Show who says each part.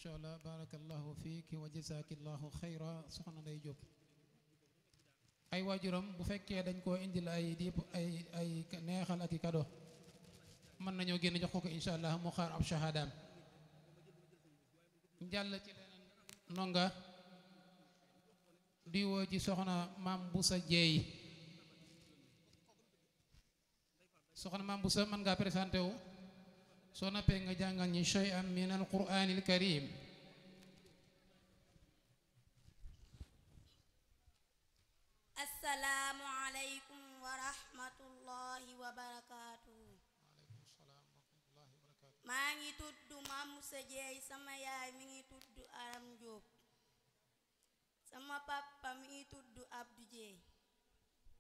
Speaker 1: macha allah barakallahu fiik wa jasakillahu xayra soxna Ndey Jóob ay waajuram bu fekkee dañ koo indil ay diip ay ay neexal ak i kado mën nañoo génn jox ko ko incha allah mu xaar ab shahadaam jàll ci leneen nonga di woo ci soxna maam Busa Jeey soxna maam Busa mën ngaa présenté wu soo nappee nga jàngal ñi shay'an min alquraanil karim
Speaker 2: assalaamu aleykum wa rahmatullahi wa barakaatuhu maa ngi tudd Maam Musa Jeey sama yaay mi ngi tudd Aram Jóob sama papa mi ngi tudd Abdu Jeey